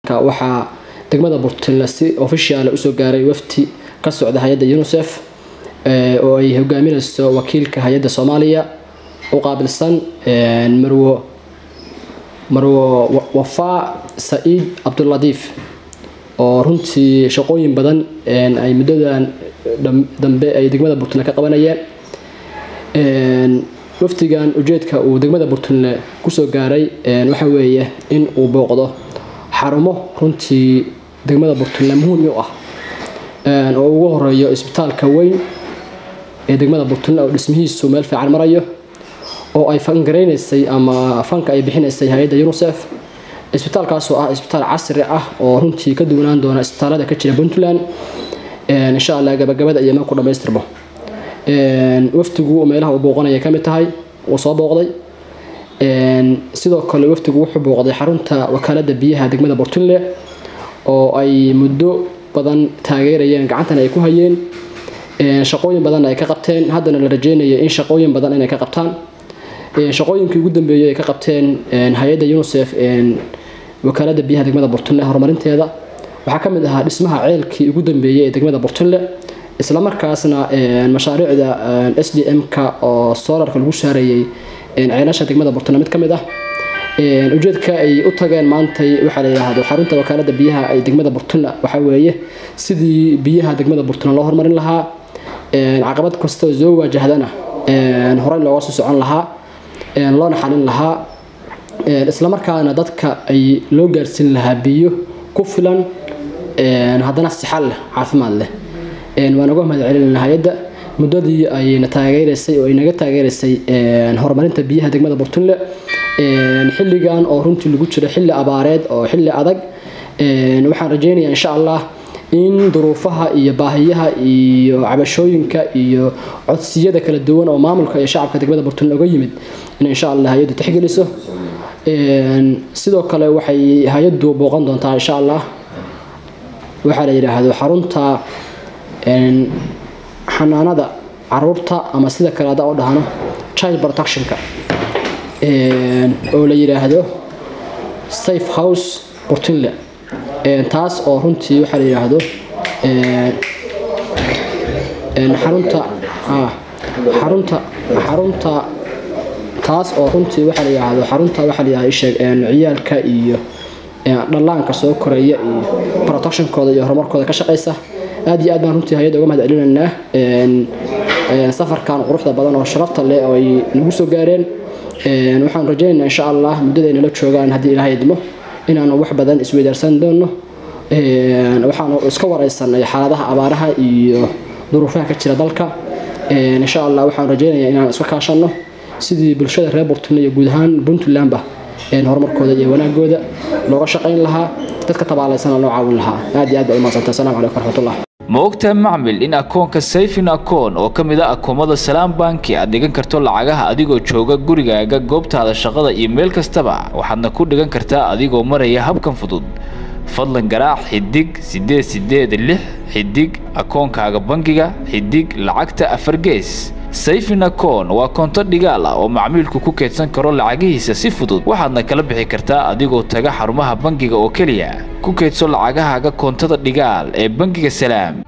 waxaa degmada burtinle si ofishiaala usoo gaaray wafti ka socda hay-adda unisef oo ay hogaaminayso wakiilka hay-adda soomaaliya u qaabilsan marwo marwo wafaa saciid cabduladiif oo runtii shaqooyin badan ay muddadan dambe ay degmada burtinle ka qabanayeen wafdigan ujeedka uu degmada burtinle kusoo gaaray waxa weeye in uu booqdo xarumo runtii degmada burtinle muhiim u ah oo ugu horeeyo isbitaalka weyn ee degmada burtinle oo dhismihiisu meel fiican marayo oo ay fangareynaysay ama fanka ay bixinaysay hay-adda unisef isbitaalkaasoo ah isbitaal casri ah oo runtii ka duwanaan doona isbitaalada ka jira puntland insha allah gabagabada iyo ku dhamaystirbo wafdigu meelaha uu booqanaya kamid tahay uu soo booqday sidoo kale wafdigu wuxuu booqday xarunta wakaalada biyaha degmada burtinle oo ay muddo badan taageerayeen gacantana ay ku hayeen shaqooyin badanna ay ka qabteen haddana la rajeynaya in shaqooyin badan inay ka qabtaan shaqooyinkii ugu dambeeyey ay ka qabteen hay-adda unisef wakaalada biyaha degmada burtinle horumarinteeda waxaa kamid ahaa dhismaha ceelkii ugu dambeeyey ee degmada burtinle islamarkaasna mashaariicda s d m-ka oo solarka lagu saarayey ceelasha degmada burtinle mid ka mid ah ujeedka ay u tageen maantay waxaa la yidhaahdo xarunta wakaalada biyaha ee degmada burtinle waxaa weeye sidii biyaha degmada burtinle loo horumarin lahaa caqabad kastoo soo waajahdana horey looga soo socon lahaa loona xalin lahaa islamarkaana dadka ay loo gaarsiin lahaa biyo ku filan haddana sixal leh caafimaad leh waan uga mahad celinayna hay-adda muddadii ayna taageeraysay oo ay naga taageeraysay horumarinta biyaha degmada burtinle xilligan oo runtii lagu jiro xilli abaareed oo xilli adag waxaan rajeynayaa insha allah in duruufaha iyo baahiyaha iyo cabashooyinka iyo codsiyada kala duwan oo maamulka iyo shacabka degmada burtinle uga yimid in insha allah hay-addu tixgeliso sidoo kale waxay hay-addu booqan doontaa insha allah waxaa la yidhaahdo xarunta xanaanada caruurta ama sida kale ada oo dhahno child protectionka oo la yidhaahdo safe house burtinle taas oo runtii waxaa la yidhaahdo xarunta xarunta xarunta taas oo runtii waxaa la yidhaahdo xarunta waxaa la yidhahdo isheeg ciyaalka iyo dhallaanka soo koraya iyo protectionkooda iyo horumarkooda ka shaqaysa aad iyo aad baan runtii hay-adda uga mahad celinaynaa safarkan quruxda badan oo sharafta leh oo ay nagu soo gaareen waxaan rajaynaynaa insha allah muddada ay nala joogaan haddii ilaahay idmo inaanu wax badan isweydaarsan doono waxaanu iska wareysanay xaaladaha abaaraha iyo duruufaha ka jira dalka insha allah waxaan rajaynayaa inaan iska kaashano sidii bulshada reer burtinle iyo guud ahaan puntlandba horumarkooda iyo wanaagooda looga shaqayn lahaa dadka tabaalaysana loo caawin lahaa aad iyo aad baa umahadsantay assalamu calaykum waraxmatullah ma ogtahay macmil in akoonka sayfin akoon oo ka mid a akoomada salaam banki aad dhigan karto lacagaha adigoo jooga gurigaaga goobtaada shaqada iyo meel kastaba waxaadna ku dhigan kartaa adigoo maraya habkan fudud fadlan garaac xidig siddeed siddeed lix xidig akoonkaaga bangiga xidig lacagta afar gees sayfin akoon waa koonto dhigaal ah oo macmiilku ku keedsan karo lacagihiisa si fudud waxaadna kala bixi kartaa adigoo taga xarumaha bangiga oo keliya ku keedso lacagahaaga koontada dhigaal ee bangiga salaam